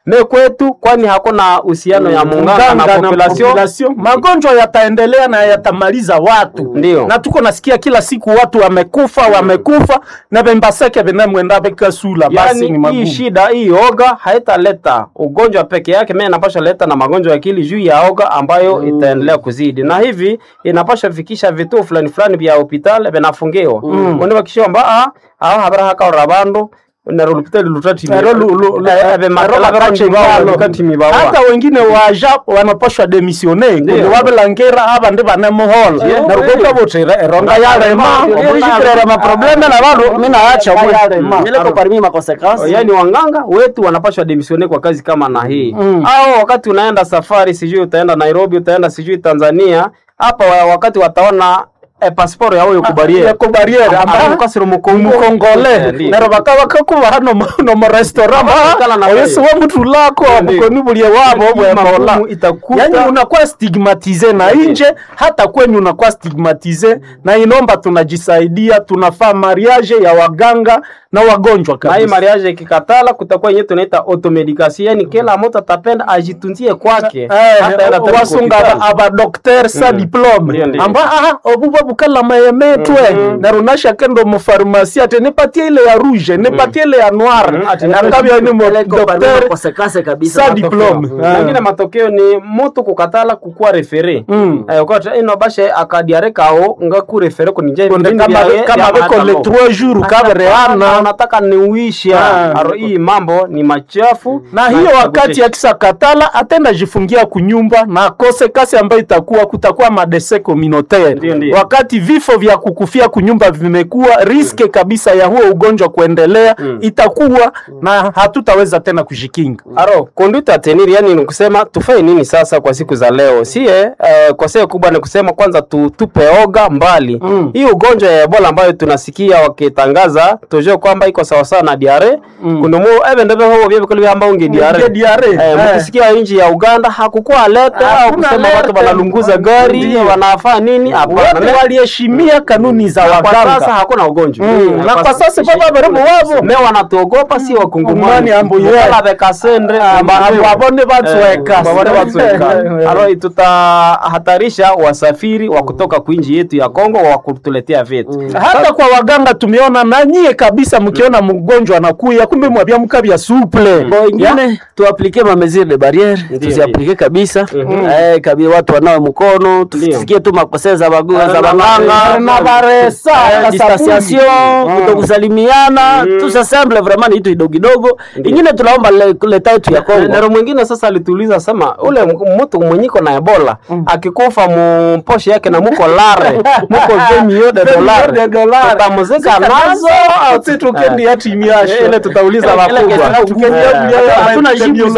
me kwetu kwani hakuna uhusiano ya munganga na population population. Magonjwa yataendelea na yatamaliza watu, Ndio. na tuko nasikia kila siku watu wamekufa wamekufa na bembaseke benemwenda bekasula basi ni yani hii magumu. shida hii oga haitaleta ugonjwa peke yake, me inapasha leta na magonjwa ya akili juu ya oga ambayo itaendelea kuzidi, na hivi inapasha fikisha vituo fulani fulani vya hospitali vinafungiwa mm. unibakisha kwamba ah aho habara hakaora bandu nero lupitali lutati Ero lu- lu- lu- ero bakache ngalo. hata wengine waja wanapashwa demisione kundi wabelangera abandi banemuhola narukoka butire eronga yarema yishikirere maprobleme na bandu minaacha yarema Mileko parmi makonsekansi yani wanganga wetu wanapashwa demisione kwa kazi kama na hii Mm. au wakati unaenda safari sijui utaenda Nairobi utaenda sijui Tanzania hapa wa- wakati wataona eh, pasiporo yawe ikubariere yako barriere amba mukasiro mukongo mukongole Ndiyo. nero bakaba kakubaha nomo restaurant Bakakala na oyesi wewe. wa mutu lako Ndiyo. mukoni bulie wabo bwebola magumu itakuta yani unakuwa stigmatize na nje hata kwenye unakuwa stigmatize na inomba tunajisaidia tunafaa mariage ya waganga na wagonjwa na hii kabisa mariage ikikatala kutakuwa yenyewe tunaita automedication yani kila mtu atapenda ajitunzie kwake Eh, Hataenda tena wasunga hospitali. abadokter sa Ndiyo, diplome ndiyo. amba aha obuba bukala mayemetwe narunasha kendo mufarmasi ate nipatie ile ya rouge nipatie ile ya noir ati nakabya ni mileko parmi dokter makonsekansi kabisa sa diplome nangine matokeo ni mutu kukatala kukuwa refere Mm. Eh, ukata ino bashe akadiare kao nga ku refere kunije Konde vipindi kama vyaye kama vya beko le maandamo. 3 jours Hapana, kabreana unataka niuisha Ah. aro hii mambo ni machafu na hiyo wakati akisa katala atenda jifungia kunyumba na akose kasi ambayo itakuwa kutakuwa madese Ndio, communautaire ndio. wakati vifo vya kukufia kunyumba vimekuwa riske kabisa ya huo ugonjwa kuendelea itakuwa na hatutaweza tena kujikinga aro conduite atenir yani ni kusema tufanye nini sasa kwa siku za leo sie eh, kwa sehemu kubwa ni kusema kwanza tu, tupe oga mbali Mm. hii ugonjwa ya ebola ambayo tunasikia wakitangaza tujue kwamba iko sawasawa na diare mm. kundumu ebe ndebe hobo bye bikolo byamba unge diare Unge diare, eh, eh. mkisikia nchi ya Uganda hakukuwa alete au Hakuna kusema watu alerte. wanalunguza gari Ndio. wanafaa nini hapana wote waliheshimia kanuni za kwa sasa waganga hakuna ugonjwa Mm, na kwa sasa baba baribu wabo me wanatuogopa si wakungumani Ngumani ambu ye. Mukala bekasendre Amba- ambayo- abone batweka. Eh, babone batweka. Eh. Alo tutahatarisha wasafiri wa kutoka kuinji yetu ya Kongo wa kutuletea vitu hata kwa waganga tumeona na nyie kabisa mkiona mgonjwa anakuya kumbe mwabia mkabya suple Bo ingine tuaplike ma mesure de barriere tuziaplike kabisa eh kabi watu wanawe mkono tusikie tu makosea za bagu za na baganga na baresa Eh, na distanciation kutokusalimiana tusasemble vraiment ni kitu kidogo kidogo ingine tunaomba le- leta yetu ya Kongo nero mwingine sasa alituuliza sema ule m- mtu mwenyiko na ebola akikufa mumposhe yake na muko lare muko vemio de dolare tutamuzika nazo au sisi tukendi ya timu yasho Eh, ile tutauliza wakubwa hatuna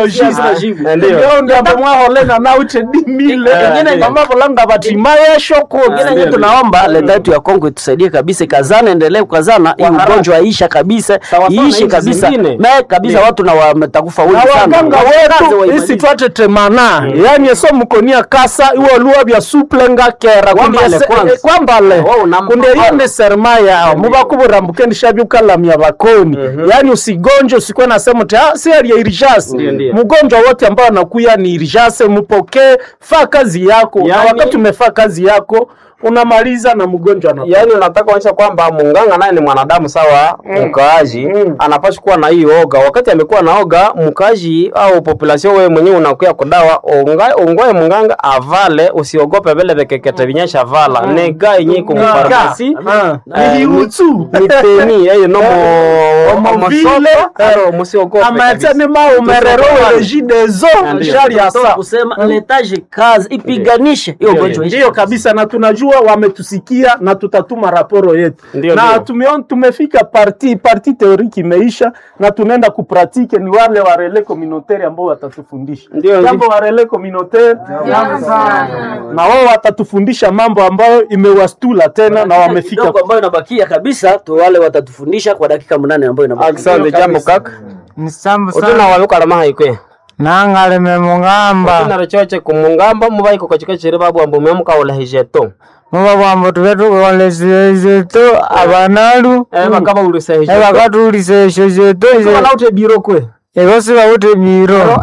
Ndio. ndamwaholenga naute dimile ndio. mamavolanga batima yesho ingine yenye tunaomba leta yetu ya Kongo itusaidie kabisa, ikazana, endelee kukazana, hii haraka. ugonjwa isha kabisa, Sawa sawa na iishe nchi kabisa zingine. me kabisa, Ndio. watu na wametakufa wengi na sana. waganga Wakaze wetu waimalize. isi twatetemana yani eso mukonia kasa iwo luwa bya suplenga kera Kwambale Kundi ese- kwanza. eh, kwambale Wao unampa kunde pala. yende serma yao mubakuburambukendi shabyukalamya bakoni yani usigonje usikuwe nasema ti ah, si hali ya irijase Ndio, ndio. mgonjwa wote ambao anakuya ni irijase mupokee faa kazi yako na Yani- wakati umefaa kazi yako unamaliza na mgonjwa anakufa. yaani unataka kuonyesha kwamba munganga naye ni mwanadamu sawa mkaaji Mm. anapaswa kuwa na hii oga wakati amekuwa na oga mkaaji au population wewe mwenyewe unakuya kudawa unga- ungoe munganga avale usiogope vile vekekete vinyesha vala nega yenye kumfarmasi Ah, Eh, ni hiutsu miteni eyo no Omovile, aro musiogope amatene maumerero werejidezo Ndio. shari ya Tunataka saa kusema letaje kazi ipiganishe hiyo ugonjwa ishe. ndiyo kabisa na tunajua wametusikia na tutatuma raporo yetu Ndio, na ndio. tumeon, tumefika parti parti teoriki imeisha na tunaenda kupratike ni wale wa relais communautaire ambao watatufundisha Ndio, jambo wa relais communautaire na wao watatufundisha mambo ambayo imewastula tena na wamefika kidogo ambayo inabakia kabisa tu wale watatufundisha kwa dakika mnane ambayo inabakia. asante jambo kaka nisambu utuna sana wabikala mahaikwe nangaleme mung'amba utunaro choche kumungamba mubaiko kachikachire babu ambu memukaula hijeto muba bwambo tube tukolesile zetu abanalu eh bakaba ulisa hijeto ebakatulisa esho zetu Kama naute biro kwe ebo sibawute biro